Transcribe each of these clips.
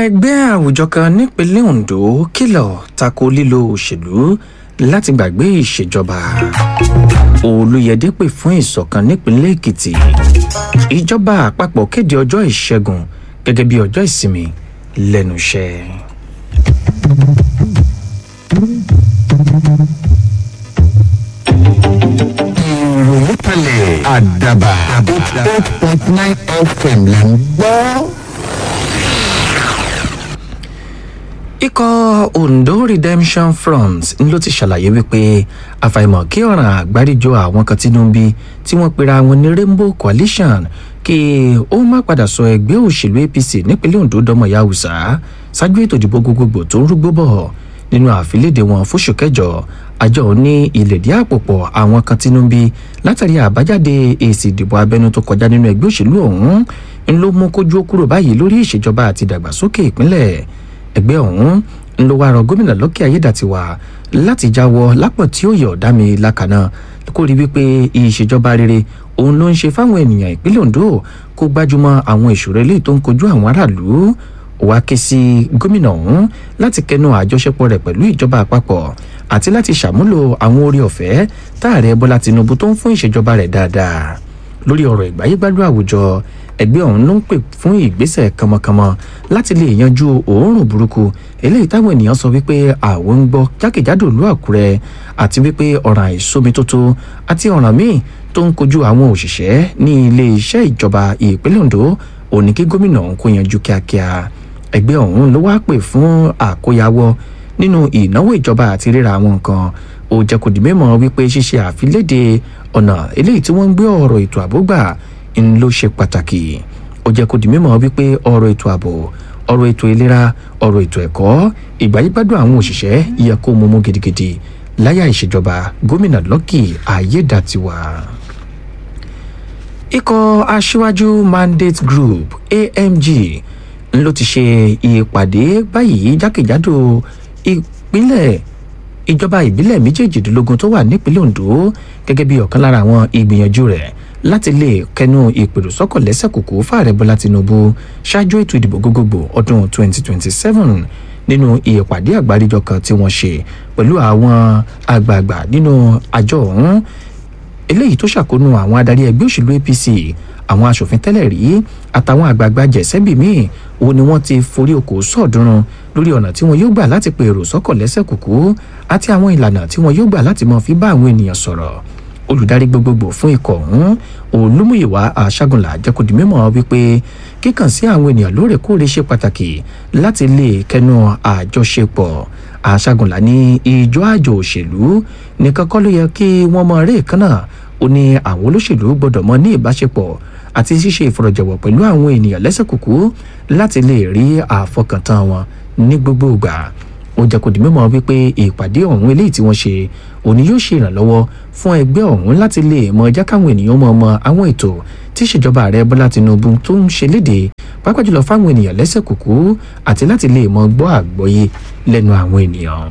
ẹgbẹ́ àwùjọ kan nípínlẹ̀ Ondo kìlọ̀ tako lílo òṣèlú láti gbàgbé ìṣèjọba Olúyẹdé pè fún ìṣọ̀kan nípínlẹ̀ Èkìtì ìjọba àpapọ̀ kéde ọjọ́ ìṣẹ́gun gẹ́gẹ́ bí ọjọ́ ìsinmi lẹ́nu iṣẹ́. ìròyìn kalẹ̀ àdàbà eight point nine fm là ń gbọ́. ikọ̀ Ondo Redemption Front ń ló ti ṣàlàyé wípé àfàìmọ̀ kí ọ̀ràn àgbáríjọ àwọn kan tínú ń bí tí wọ́n pera wọn ní Rainbow Coalition kí ó má padà sọ ẹgbẹ́ òṣèlú APC nípínlẹ̀ Ondo dọ́mọ̀ ya Hausa ṣáájú ètò ìdìbò gbogbogbò tó ń rúgbó bọ̀ nínú àfilédè wọn fóṣù kẹjọ àjọ ní ìlèdí àpòpọ̀ àwọn kan tínú ń bí látàrí àbájáde èsì ìdìbò abẹ́nú tó kọjá nínú ẹgbẹ́ òṣèlú ọ̀hún ń ló mú kójú ó kúrò báyìí lórí ìṣèjọba àti ìdàgbàsókè ìpínlẹ̀ ẹgbẹ́ ọ̀hún ń lo wàrọ̀ gómìnà Lọ́kì Ayédàtiwà láti jáwọ́ lápọ̀ tí ó yọ̀ ọ̀dá mi lákàná kó rí wípé ìṣèjọba rere òun ló ń ṣe fáwọn ènìyàn ìpínlẹ̀ Ondo kó gbájúmọ́ àwọn ìṣòro eléyìí tó ń kojú àwọn aráàlú wá ké sí gómìnà ọ̀hún láti kẹnu àjọṣepọ̀ rẹ̀ pẹ̀lú ìjọba àpapọ̀ àti láti ṣàmúlò àwọn oore ọ̀fẹ́ táàrẹ Bọ́lá Tinubu tó ń fún ìṣèjọba rẹ̀ dáadáa lórí ọ̀rọ̀ ìgbáyégbádùn àwùjọ ẹgbẹ́ ọ̀hún ló ń pè fún ìgbésẹ̀ kànmọ́kànmọ́ láti lè yanjú òórùn burúkú eléyìí táwọn ènìyàn sọ wípé àwọn ń gbọ́ jákèjádò ìlú Àkúrẹ́ àti wípé ọ̀ràn àìsómi tótó àti ọ̀ràn míì tó ń kojú àwọn òṣìṣẹ́ ní ilé iṣẹ́ ìjọba ìpínlẹ̀ Ondo òní kí gómìnà ọ̀hún kó yanjú kíákíá ẹgbẹ́ ọ̀hún ló wá pè fún àkóyawọ́ nínú ìnáwó ìjọba àti ríra àwọn nǹkan ó jẹ́ kó di mímọ̀ wípé ṣíṣe àfiléde ọ̀nà eléyìí tí wọ́n ń gbé ọ̀rọ̀ ètò ààbò gbà ń ló ṣe pàtàkì ó jẹ́ kó di mímọ̀ wípé ọ̀rọ̀ ètò ààbò ọ̀rọ̀ ètò ìlera ọ̀rọ̀ ètò ẹ̀kọ́ ìgbáyégbádùn àwọn òṣìṣẹ́ yẹ kó mú mú gidigidi láyà ìṣèjọba gómìnà Lọ́kì Ayédàtiwà. ikọ̀ aṣíwájú mandate group AMG ń ló ti ṣe ìpàdé báyìí jákèjádò ìpínlẹ̀ ìjọba ìbílẹ̀ méjèèjìdínlógún tó wà nípínlẹ̀ Ondo gẹ́gẹ́ bí ọ̀kan lára àwọn ìgbìyànjú rẹ̀ láti lè kẹnu ìpèrò sọ́kọ̀ lẹ́sẹ̀kùkù fààrẹ Bọ́lá Tinubu ṣáájú ètò ìdìbò gbogbogbò ọdún 2027 nínú ìpàdé àgbáríjọ kan tí wọ́n ṣe pẹ̀lú àwọn àgbààgbà nínú àjọ ọ̀hún eléyìí tó ṣàkóónú àwọn adarí ẹgbẹ́ òṣèlú APC àwọn aṣòfin tẹ́lẹ̀ rí àtàwọn àgbààgbà jẹ̀sẹ́bì míì òun ni wọ́n ti forí oko sọ̀ọ́dúnrún lórí ọ̀nà tí wọ́n yóò gbà láti pe èrò sọ́kọ̀ lẹ́sẹ̀kùkù àti àwọn ìlànà tí wọ́n yóò gbà láti máa fi bá àwọn ènìyàn sọ̀rọ̀ olùdarí gbogbogbò fún ikọ̀ ọ̀hún olúmúyìwá àṣàgùnlà jẹ́kọ̀dì mímọ́ wípé kíkàn sí àwọn ènìyàn lóòrèkóòrè ṣe pàtàkì láti lè kẹnu àjọṣepọ̀ àṣàgùnlà ní ìjọ àjò òṣèlú nìkan kọ́ ló yẹ kí wọ́n mọ eré kan náà ó ní àwọn olóṣèlú gbọ́dọ̀ mọ ní ìbáṣepọ̀ àti ṣíṣe ìfọ̀rọ̀jọ̀wọ̀ pẹ̀lú àwọn ènìyàn lẹ́sẹ̀kùkù láti lè rí àfọkàntán wọn ní gbogbo ìgbà ó jẹ́ kó di mímọ̀ wípé ìpàdé ọ̀hún eléyìí tí wọ́n ṣe òní yóò ṣe ìrànlọ́wọ́ fún ẹgbẹ́ ọ̀hún láti lè mọ ẹjá káwọn ènìyàn mọ̀ mọ àwọn ètò tí ìṣèjọba ààrẹ Bọ́lá Tinubu tó ń ṣe léde pàápàá jùlọ fáwọn ènìyàn lẹ́sẹ̀kùkù àti láti lè mọ gbọ́ àgbọ́yé lẹ́nu àwọn ènìyàn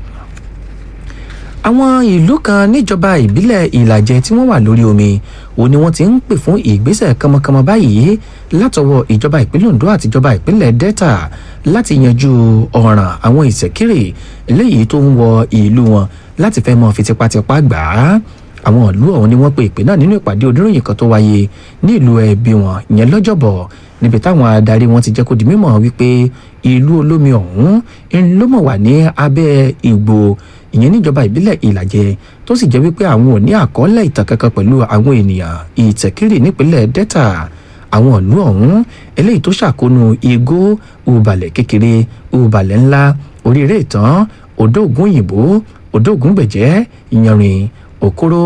àwọn ìlú kan níjọba ìbílẹ̀ ìlàjẹ tí wọ́n wà lórí omi òun ni wọ́n ti ń pè fún ìgbésẹ̀ kánmọ́kánmọ́ báyìí látọwọ́ ìjọba ìpínlẹ̀ Ondo àti ìjọba ìpínlẹ̀ Delta láti yanjú ọ̀ràn àwọn ìṣẹ̀kírè eléyìí tó ń wọ ìlú wọn láti fẹ́ mọ́ fi tipátipá gbà á àwọn ìlú ọ̀hún ni wọ́n pe ìpè náà nínú ìpàdé oníròyìn kan tó wáyé ní ìlú ẹbí wọn ìyẹn lọ́jọ́bọ̀ níbi táwọn adarí wọn ti jẹ́ kó di mímọ̀ wípé ìlú olómi ọ̀hún ń ló mọ̀ wà ní abẹ́ ìgbò ìyẹn níjọba ìbílẹ̀ ìlàjẹ tó sì jẹ́ wípé àwọn ò ní àkọọ́lẹ̀ ìtàn kankan pẹ̀lú àwọn ènìyàn ìtẹ̀kírì nípínlẹ̀ Delta àwọn ìlú ọ̀hún eléyìí tó ṣàkóónú igbó ubalẹ̀ kékeré ubalẹ̀ ńlá oríire ìtàn odò ògùn òyìnbó odò ògùn gbẹ̀jẹ́ ìyanrìn òkúrò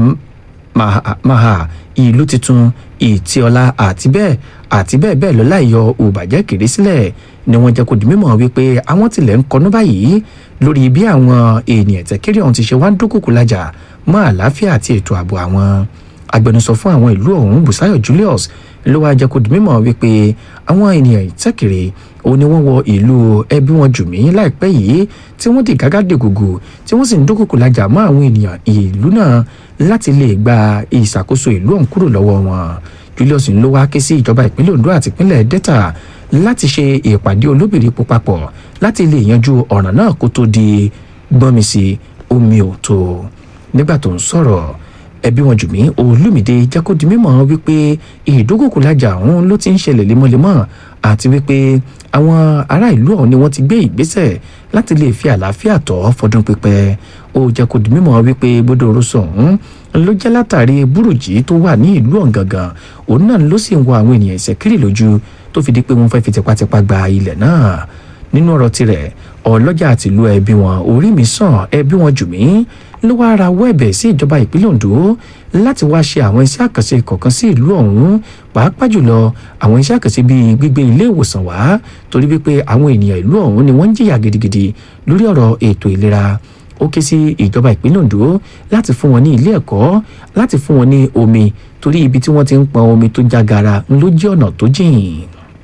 maha ìlú tuntun ìtìọlá àti bẹ́ẹ̀ àti bẹ́ẹ̀ bẹ́ẹ̀ lọ láìyọ òbàjẹ́ kéré sílẹ̀ ni wọ́n jẹ́ kó di mímọ̀ wípé àwọn tilẹ̀ ń kọnú báyìí lórí bí àwọn ènìyàn tẹ̀kẹ́rì ọ̀hún ti ṣe wá ń dúnkùkù lájà mọ́ àlàáfíà àti ètò ààbò àwọn agbẹnusọ fún àwọn ìlú ọ̀hún Bùsáyọ̀ Julius ló wáá jẹ́ kó di mímọ̀ wípé àwọn ènìyàn ìtẹ́kẹ̀rẹ̀ òun ni wọ́n wọ ìlú ẹbí wọn jù mí láìpẹ́ yìí tí wọ́n di gágá dègògò tí wọ́n sì ń dúnkùkù lájà mọ́ àwọn ènìyàn ìlú náà láti lè gba ìṣàkóso ìlú ọ̀hún kúrò lọ́wọ́ wọn Julius ló wá ké sí ìjọba ìpínlẹ̀ Ondo àti ìpínlẹ̀ Delta láti ṣe ìpàdé olóbìrí papọ̀ láti lè yanjú ọ̀ràn náà kó tó di gbọ́nmi sí omi ò tó nígbà tó ń sọ̀rọ̀ ẹbí wọn jùmí olùmìdé jẹ́ kó di mímọ̀ wípé ìdókòkòlájà ọ̀hún ló ti ń ṣẹlẹ̀ lemọ́lemọ́ àti wípé àwọn ará ìlú ọ̀hún ni wọ́n ti gbé ìgbésẹ̀ láti lè fi àlàáfíà tọ́ fọdún pípẹ́ ó jẹ́ kó di mímọ̀ wípé gbódò orúsọ ọ̀hún ló jẹ́ látàrí burújí tó wà ní ìlú ọ̀hún gangan òun náà ló sì ń wọ àwọn ènìyàn ìṣẹ́kiri lójú tó fi di pé wọ́n fẹ́ fi tipátipá gba ilẹ̀ náà nínú ọ̀rọ̀ tirẹ̀ ọlọ́jà àtìlú ẹbí wọn orí mi sàn ẹbí wọn jù mí ló wáá rawọ́ ẹ̀bẹ̀ sí ìjọba ìpínlẹ̀ Ondo láti wáá ṣe àwọn iṣẹ́ àkànṣe kọ̀ọ̀kan sí ìlú ọ̀hún pàápàá jùlọ àwọn iṣẹ́ àkànṣe bíi gbígbé ilé ìwòsàn wá torí wípé àwọn ènìyàn ìlú ọ̀hún ni wọ́n ń jìyà gidigidi lórí ọ̀rọ̀ ètò ìlera ó ké sí ìjọba ìpínlẹ̀ Ondo láti fún wọn ní ilé ẹ̀kọ́ láti fún wọn ní omi torí ibi tí wọ́n ti ń pọn omi tó jágara ló jẹ́ ọ̀nà tó jìn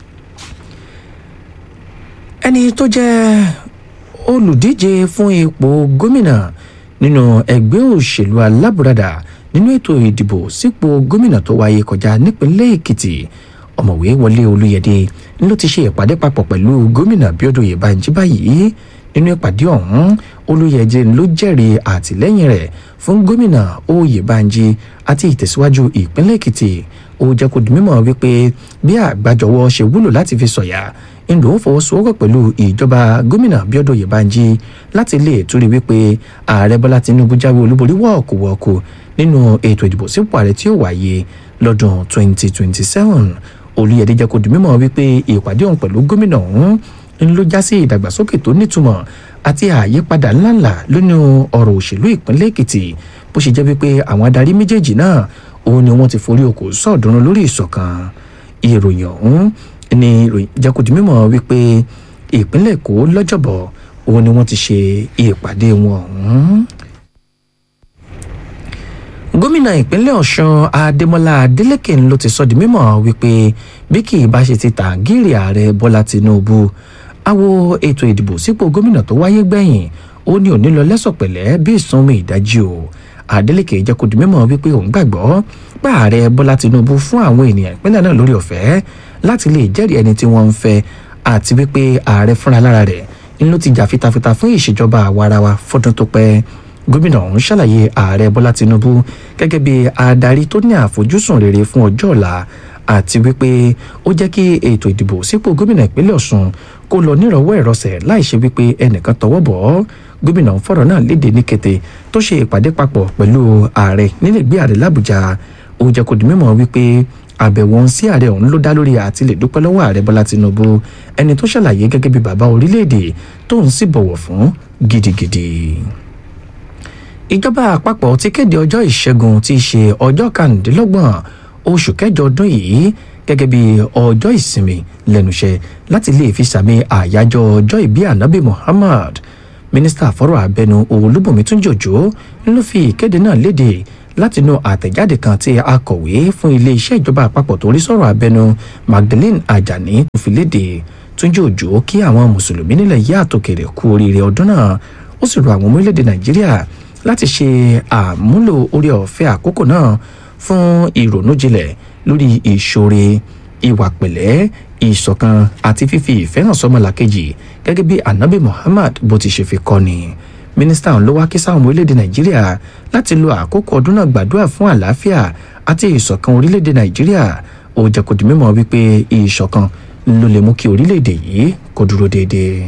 ẹni tó jẹ́ olùdíje fún ipò gómìnà nínú ẹgbẹ́ òṣèlú alábùradà nínú ètò ìdìbò sípò gómìnà tó wáyé kọjá nípínlẹ̀ èkìtì ọ̀mọ̀wé wọlé olúyẹdẹ ló ti ṣe ìpàdé papọ̀ pẹ̀lú gómìnà bíọ́dún oyèbánjí báyìí nínú ìpàdé ọ̀hún olúyẹdẹ ló jẹ́rìí àtìlẹ́yìn rẹ̀ fún gómìnà oyèbánjí àti ìtẹ̀síwájú ìpínlẹ̀ èkìtì ó jẹ́ kó di mímọ̀ wípé bí àgbájọwọ́ ṣe wúlò láti fi sọ̀yà ìlú ń fọwọ́sowọ́pọ̀ pẹ̀lú ìjọba gómìnà bíọ́dún oyèbánjí láti lè túrí wípé ààrẹ bọ́lá tinubu jáwé olúborí wọ́ọ̀kùwọ́ọ̀kù nínú ètò ìdìbò sípò ààrẹ tí ó wáyé lọ́dún 2027 olùyẹ̀dẹ jẹ́ kó di mímọ̀ wípé ìpàdé ọ̀hún pẹ̀lú gómìnà ọ̀hún ń ló já sí ìdàgbàsókè tó nítumọ̀ àti àyípadà ńláńlá lónìí ọ̀rọ̀ òṣèlú ìpínlẹ̀ èkìtì bó ṣe jẹ́ wípé àwọn adarí méjèèjì náà òun ni wọ́n ti forí okò sọ̀dúnrún lórí ìṣọ̀kan ìròyìn ọ̀hún ni ìròyìn jẹ́ kó di mímọ̀ wípé ìpínlẹ̀ èkó lọ́jọ́bọ̀ òun ni wọ́n ti ṣe ìpàdé wọn ọ̀hún gómìnà ìpínlẹ̀ ọ̀ṣun adémọlá adélèké ló ti sọ di mímọ̀ wípé bí kì í bá ṣe ti tàgíìrì ààrẹ bọ́lá tinubu àwo ètò ìdìbò sípò gómìnà tó wáyé gbẹ̀yìn ó ní òní lọ lẹ́sọ̀pẹ̀lẹ́ bí ìsanmi ìdajì o adélèké jẹ́ kó di mímọ̀ wípé òun gbàgbọ́ pé ààrẹ bọ́lá tinubu fún àwọn ènìyàn ìpínlẹ̀ náà lórí ọ̀fẹ́ láti lè jẹ́rìí ẹni tí wọ́n ń fẹ́ àti wípé ààrẹ fúnra lára rẹ̀ ń ló ti jà fitafita fún ìṣèjọba àwarawa fọdún tó pẹ́ gómìnà ọ̀hún ṣàlàyé ààrẹ bọ́lá tinubu gẹ́gẹ́ bí adarí tó ní àfojúsùn rere fún ọjọ́ ọ̀la àti wípé ó jẹ́ kí ètò ìdìbò sípò gómìnà ìpínlẹ̀ ọ̀ṣun kó lọ nírọ̀wọ́ ìrọsẹ̀ láì ṣe wípé ẹnìkan tọwọ́ bọ̀ ọ́ gómìnà ń fọ̀rọ̀ náà léde ní kété tó ṣe ìpàdé papọ̀ pẹ̀lú ààrẹ nílẹ̀gbé ààrẹ làbújá ó jẹ́ kó di mímọ̀ wípé àbẹ̀wò ń sí ààrẹ ọ̀hún ló dá lórí àti lè dúpẹ́ lọ́wọ́ ààrẹ bọ́lá tinubu ẹni tó ṣàlàyé gẹ́gẹ́ bí bàbá orílẹ̀-èdè tó ń sì bọ̀wọ̀ fún gidigidi ìjọba àpapọ̀ ti kéde ọjọ́ ìṣẹ́gun tí í ṣe ọjọ́ kàndínlọ́gbọ̀n oṣù kẹjọ ọdún yìí gẹ́gẹ́ bí ọjọ́ ìsinmi lẹ́nuṣẹ́ láti lè fi sàmì àyájọ́ ọjọ́ ìbí ànábì muhammad mínísítà fọ́rọ̀ abẹnú olúbùnmi túnjí òjò ló fi ìkéde náà léde látinú àtẹ̀jáde kan tí akọ̀wé fún iléeṣẹ́ ìjọba àpapọ̀ tó rí sọ̀rọ̀ abẹnú magdalene ajani tó fi léde túnjí òjò kí àwọn mùsùlùmí nílẹ̀ yí àtòkèrè kú oríire ọdún náà ó sì rọ àwọn ọmọ orílẹ̀-èdè nàìjíríà láti ṣe àmúlò orí ọ̀fẹ́ àkókò náà fún ìrònújinlẹ̀ lórí ìṣòre ìwà pẹ̀lẹ́ ìṣọ̀kan àti fífi ìfẹ́ hàn sọ́mọlàkejì gẹ́gẹ́ bí anabi muhammad bó ti ṣe fi kọ́ ni mínísítà ló wá kí sáwọn orílẹ̀-èdè nàìjíríà láti lo àkókò ọdún náà gbàdúrà fún àlàáfíà àti ìṣọ̀kan orílẹ̀-èdè nàìjíríà ó jẹ́ kó di mímọ̀ wípé ìṣọ̀kan ló lè mú kí orílẹ̀-èdè yìí kó dúró déédéé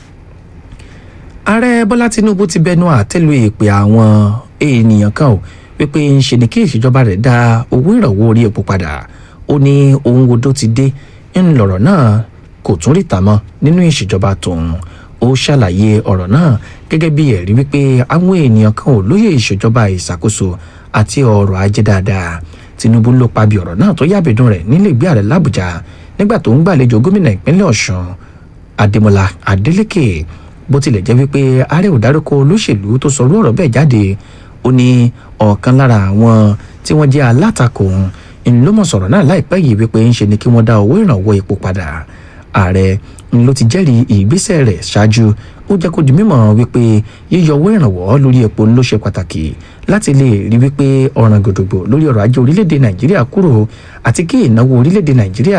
ààrẹ bọ́lá tinubu ti bẹnu àtẹ́lu ìpè àwọn ènìyàn kan ò wípé ń ṣe ni kí ìṣèjọba rẹ̀ dá owó ìrànwọ́ orí epo padà ó ní ohun odó ti dé ń lọ̀rọ̀ náà kò tún ríta mọ́ nínú ìṣèjọba tòun ó ṣàlàyé ọ̀rọ̀ náà gẹ́gẹ́ bí ẹ̀rí wípé àwọn ènìyàn kan ò lóye ìṣèjọba ìṣàkóso àti ọrọ̀ ajé dáadáa tinubu ló pa bí ọ̀rọ̀ náà tó yábẹ̀dùn rẹ̀ nílé ìgbé ààrẹ làbújá nígbà tó ń gbàlejò gómìnà ìpínlẹ̀ ọ̀ṣun adémọlá adélèké bó tilẹ̀ jẹ́ wípé ààrẹ ò dárúkọ olóṣèlú tó sọrú ọ̀rọ̀ bẹ́ẹ̀ jáde ó ní ọ̀kan lára àwọn tí wọ́n jẹ́ alátakò ń ló mọ̀ sọ̀rọ̀ náà láìpẹ́ yìí wípé ń ṣe ni kí wọ́n dá owó ìrànwọ́ epo padà ààrẹ ń ló ti jẹ́rìí ìgbésẹ̀ rẹ̀ ṣáájú ó jẹ́ kó di mímọ̀ wípé yíyọ owó ìrànwọ́ lórí epo ló ṣe pàtàkì láti lè rí wípé ọ̀ràn gòdògbò lórí ọrọ̀ ajé orílẹ̀-èdè nàìjíríà kúrò àti kí ìnáwó orílẹ̀-èdè nàìjíríà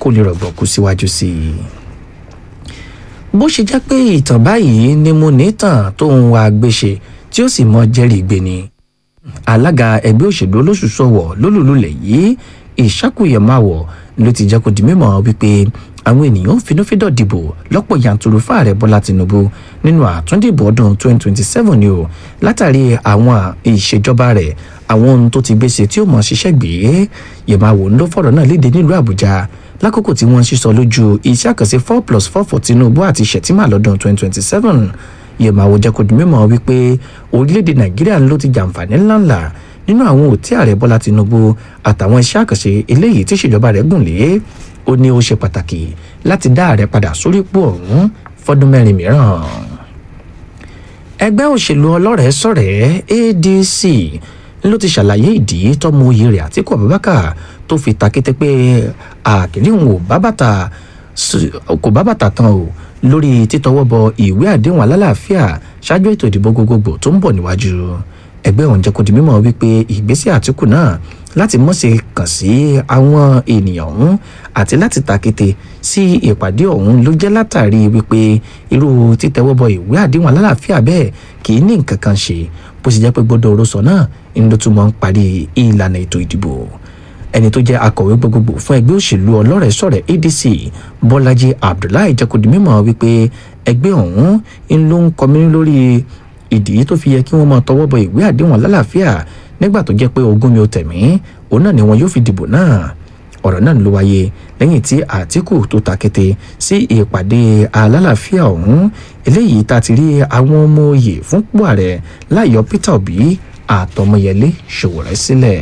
kó lè rọ̀gbọ̀kú síwájú sí i bó ṣe jẹ́ pé ìtàn báyìí ni mo ní tàn tó ń wá gbéṣe tí ó sì mọ jẹ́rìí gbé ni alága ẹgbẹ́ òṣèlú olóṣùṣọ̀wọ̀ lólùlulẹ̀ yìí ìṣàkùyẹ̀máwọ̀ ló ti jẹ́ kó di mímọ̀ wípé àwọn ènìyàn finúfíndọ̀ dìbò lọ́pọ̀ yanturu fáàrẹ̀ bọ́lá tinubu nínú àtúndìbò ọdún 2027 ni o látàrí àwọn ìṣèjọba rẹ̀ àwọn ohun tó ti gbèsè tí ó mọ̀ ṣiṣẹ́ gbé yẹ̀máwò ló fọ̀rọ̀ náà léde nílùú àbújá lákòókò tí wọ́n ń sísọ lójú iṣẹ́ àkànṣe four plus four for tinubu àti shettima lọ́dún 2027 yẹ̀máwò jẹ́ kó di mímọ̀ wípé orílẹ̀-èdè nàìjíríà ló ti jàǹfààní ńláńlá nínú àwọn òtí ààrẹ bọ́lá tinubu àtàwọn iṣẹ́ àkànṣe eléyìí tí ìṣèjọba rẹ̀ gùn lé ó ní ó ṣe pàtàkì láti dá ààrẹ padà sórí ipò ọ̀hún fọ́dún mẹ́rin mìíràn. ẹgbẹ́ òṣèlú ọlọ́rẹ̀ẹ́ sọ̀rẹ́ adc ló ti ṣàlàyé ìdí tọ́mọ oyè rẹ̀ àtìkú abubakar tó fi ta kété pé àkìrí òun ò bá bàtà kò bá bàtà tán o lórí títọwọ́ bọ ìwé àdéhùn alálàáfíà ṣáájú ètò ìdìbò gbogbogbò tó ń bọ̀ níwájú ẹgbẹ́ ọ̀hún jẹ́ kó di mímọ́ wípé ìgbésẹ̀ àtìkù náà láti mọ̀ọ́sẹ̀ kàn sí àwọn ènìyàn ọ̀hún àti láti tàkété sí ìpàdé ọ̀hún ló jẹ́ látàrí wípé irú títẹwọ́bọ ìwé àdéhùn alálàáfíà bẹ́ẹ̀ kì í ní nǹkan kan ṣe bó ṣe jẹ́ pé gbọ́dọ̀ orosọ náà ń ló tún mọ́ ń parí ìlànà ètò ìdìbò ẹni tó jẹ́ akọ̀wé gbogbogbò fún ẹgbẹ́ òṣèlú ọlọ́rẹ̀ẹ́ sọ̀rẹ̀ adc bọ́lájí abdullahi jẹ́ kó di mímọ́ wípé ẹgbẹ́ ọ̀hún ń ló ń kọminú lórí ìdí tó fi yẹ kí wọ́n máa tọwọ́ bọ ìwé àdéhùn alálàáfíà nígbà tó jẹ́ pé ogún mi ò tẹ̀mí òun náà ni wọn yóò fi dìbò náà ọ̀rọ̀ náà ló wáyé lẹ́yìn tí àtìkù tó ta kété sí ìpàdé alálàáfíà ọ̀hún eléyìí tá a ti rí àwọn ọmọ òye fúnpò ààrẹ láyọ̀ peter obi àtọmọyẹlé ṣòwòrẹ́ sílẹ̀.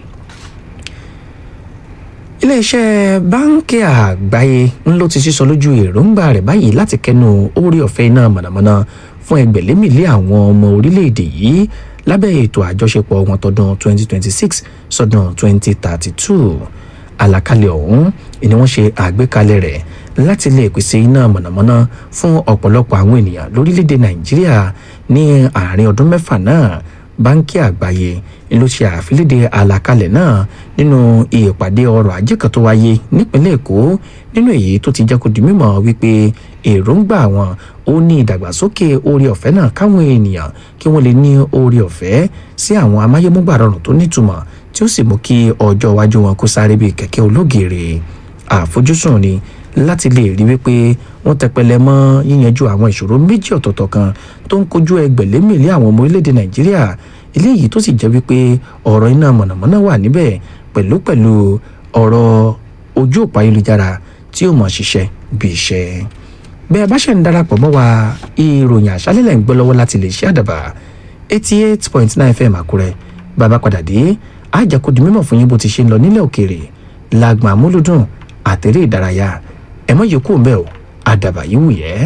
iléeṣẹ́ báńkì àgbáyé ń ló ti sísọ lójú èròǹgbà rẹ̀ báyìí láti kẹnu orí ọ̀fẹ́ iná mọ̀nàmọ́ná fún ẹgbẹ̀lémìlé àwọn ọmọ orílẹ̀-èdè yìí lábẹ́ ètò àjọṣepọ̀ wọn tọdún 2026 sọdún 2032 àlàkalẹ̀ ọ̀hún ni wọ́n ṣe àgbékalẹ̀ rẹ̀ láti lè pèsè iná mọ̀nàmọ́ná fún ọ̀pọ̀lọpọ̀ àwọn ènìyàn lórílẹ̀‐èdè nàìjíríà ní àárín ọdún mẹ́fà náà báńkì àgbáyé ló ṣe àfilédè àlàkalẹ̀ náà nínú ìpàdé ọrọ̀ ajé kan tó wáyé nípínlẹ̀ èkó nínú èyí tó ti jẹ́ kó di mímọ̀ wípé èròǹgbà wọn ó ní ìdàgbàsókè oore ọ̀fẹ́ náà káwọn ènìyàn kí wọ́n lè ní oore ọ̀fẹ́ sí àwọn amáyémúgbà rọrùn tó nítumọ̀ tí ó sì mú kí ọjọ́ iwájú wọn kó sáré bíi kẹ̀kẹ́ ológèrè àfojúsùn ni láti lè rí wípé wọ́n tẹpẹlẹ mọ́ yíyanjú àwọn ìṣòro méjì ọ̀tọ̀ọ̀tọ̀ kan tó ń kojú ẹgbẹ̀lémìlé àwọn ọmọ orílẹ̀-èdè nàìjíríà eléyìí tó sì jẹ́ wípé ọ̀rọ̀ iná mọ̀nàmọ́ná wà níbẹ̀ pẹ̀lú pẹ̀lú ọ̀rọ̀ ojú òpó ayélujára tí ó mọ̀ ṣiṣẹ́ bí iṣẹ́ bẹ́ẹ̀ bá ṣe ń darapọ̀ mọ́ wa ìròyìn àṣálẹ́lẹ̀ ń gbọ́ lọ́wọ́ láti lè ṣe àdàbà eighty eight point nine fm àkúrẹ́ bàbá padà dé àjẹkù di mímọ̀ fún yín bó ti ṣe ń lọ nílẹ̀ òkèèrè làgbà múlùdùn àtẹ̀rẹ́ ìdárayá ẹ̀mọ́ yòókù ń bẹ̀ ọ́ àdàbà yìí wù yẹ́.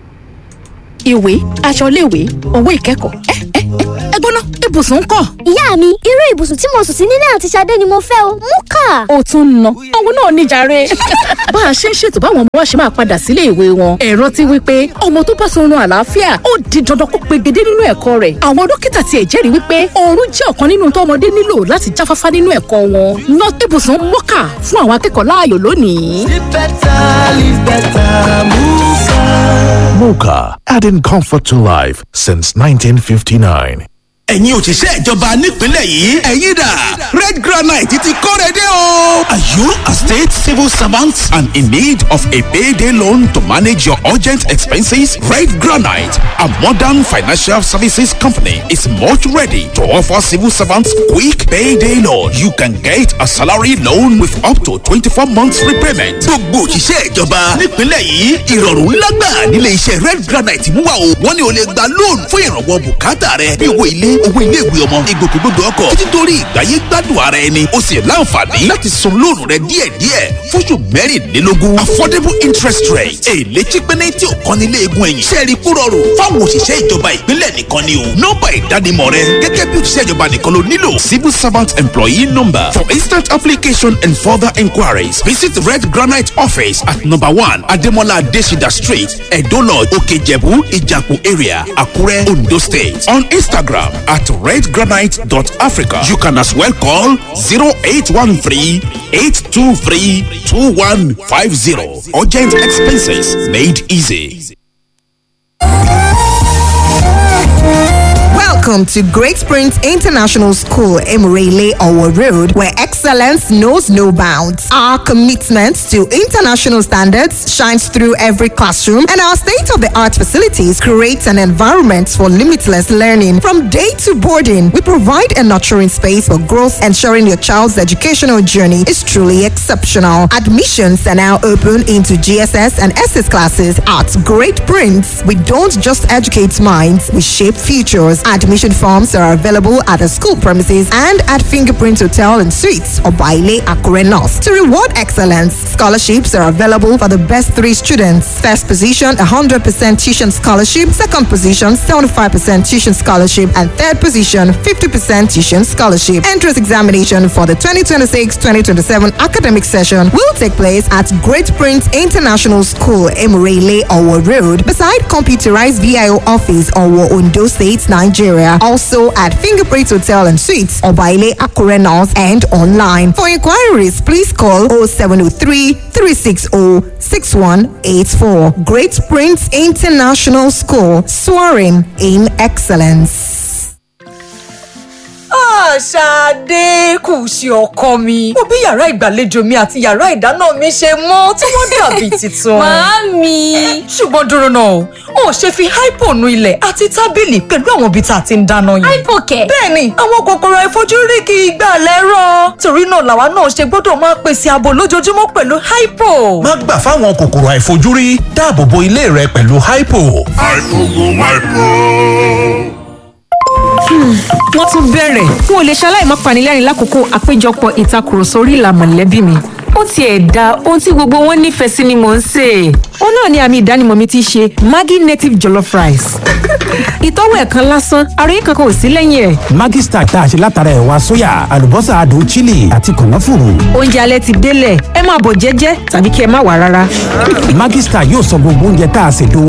ìwé aṣọ iléèwé owó ìkẹ́kọ̀ọ́ ẹ ẹ ẹ gbóná ibùsùn ń kọ́. ìyá mi irú ibùsùn tí mo sùn sí nílé àti Ṣadé ni mo fẹ́ o mú kà. ó tún ń ná òun náà níjàre. bá a ṣe ń ṣètò báwọn ọmọ wa ṣe máa padà sílé ìwé wọn ẹ̀rọ ti wí pé ọmọ tó bá sọrun àlàáfíà ó di dandan kó pegedé nínú ẹ̀kọ́ rẹ̀ àwọn dókítà tiẹ̀ jẹ́rìí wípé oorun jẹ́ ọ̀kan nínú tó ọmọdé nílò láti jáfáfá nínú ẹ̀kọ́ wọn ná ibùsùn mọ́kà fún àwọn akẹ́kọ̀ọ́ láàyò lónìí. Live better, live better, Muka. Mocha, adding comfort to life since 1959. ẹ̀yin òṣìṣẹ́ ìjọba nípìnlẹ̀ yìí ẹ̀yin dà red granite ti kóre dé o. are you a state civil servant and in need of a payday loan to manage your urgent expenses? red granite a modern financial services company is much ready to offer civil servants quick payday loan. you can get a salary loan with up to twenty-four months repayment. gbogbo òṣìṣẹ́ ìjọba nípìnlẹ̀ yìí ìrọ̀rùn ńlá gbà nílé iṣẹ́ red granite mú wa o wọ́n ní o lè gba loan fún ìrànwọ́ bùkátà rẹ bí owó ilé owó iléèwé ọmọ ìgbòkègbodò ọkọ̀ títí torí ìgbáyé gbádùn ara ẹni o sì láǹfààní láti san lóònù rẹ díẹ̀díẹ̀ fóṣù mẹ́rìnlélógún affordable interest rate èlé chípẹ́nẹ́ tí ò kan nílé egun ẹ̀yìn sẹ́ẹ̀rì kú rọrùn fáwọn òṣìṣẹ́ ìjọba ìpínlẹ̀ nìkan ni o nọ́mbà ìdánimọ̀ rẹ gẹ́gẹ́ bí òṣìṣẹ́ ìjọba nìkan ló nílò civil servant employee number for instant application and further inquiries visit red granite office at number one ademola adesida street edo lodge okejebu ijapu area akure ondo state on instagram at redgranite.africa. You can as well call 0813 823 2150. Urgent expenses made easy. Welcome to Great Springs International School, Emirele Owo Road, where excellence knows no bounds. Our commitment to international standards shines through every classroom, and our state of the art facilities create an environment for limitless learning. From day to boarding, we provide a nurturing space for growth, ensuring your child's educational journey is truly exceptional. Admissions are now open into GSS and SS classes at Great Prince. We don't just educate minds, we shape futures. Admission forms are available at the school premises and at Fingerprint Hotel and Suites or Baile Akure North. To reward excellence, scholarships are available for the best three students. First position, 100% tuition scholarship. Second position, 75% tuition scholarship. And third position, 50% tuition scholarship. Entrance examination for the 2026-2027 academic session will take place at Great Prince International School, Emirele, Owo Road, beside computerized VIO office, Owo, Ondo State, Nigeria. Also at Fingerprint Hotel and Suites, Obaile Akure North, and online. For inquiries, please call 0703 360 6184. Great Prince International School, soaring in excellence. Ṣadé kù sí ọkọ mi. Mo bí yàrá ìgbàlejò mi àti yàrá ìdáná mi ṣe mọ́ tí wọ́n dàbí tuntun. Màámi. Ṣùgbọ́n dúró náà o, o ò ṣe fi hypo nu ilẹ̀ àti tábìlì pẹ̀lú àwọn ibi tá a ti ń dáná yìí. Hypo kẹ̀. Bẹ́ẹ̀ni, àwọn kòkòrò àìfojúrí kì í gbà lẹ́rọ̀. Torí náà làwa náà ṣe gbọ́dọ̀ máa pèsè ààbò lójoojúmọ́ pẹ̀lú hypo. má gbà fáwọn kòkòrò àìfojúrí dáàbò bo ilé rẹ pẹ̀lú hypo. wọ́n tún bẹ̀rẹ̀ n ò lè ṣaláì má panilẹ́rìn lákòókò àpéjọpọ̀ ìtakùrọ̀sọ orí ìlà mọ̀lẹ́bí mi ó tiẹ̀ da ohun tí gbogbo wọn nífẹ̀ẹ́ sí ni mò ń sè é ó náà ni àmì ìdánimọ̀ mi ti ṣe maggi native jollof rice ìtọ́wò ẹ̀ kan lásán àròyé kankan ò sí lẹ́yìn ẹ̀ Maggi Star tá a ṣe látara ẹ̀wà sóyà àlùbọ́sà adùn chili àti kànáfùrù. oúnjẹ alẹ́ ti délẹ̀ ẹ máa bọ̀ jẹ́jẹ́ tàbí kí ẹ má wà rárá. Maggi Star yóò sọ gbogbo oúnjẹ tá a ṣètò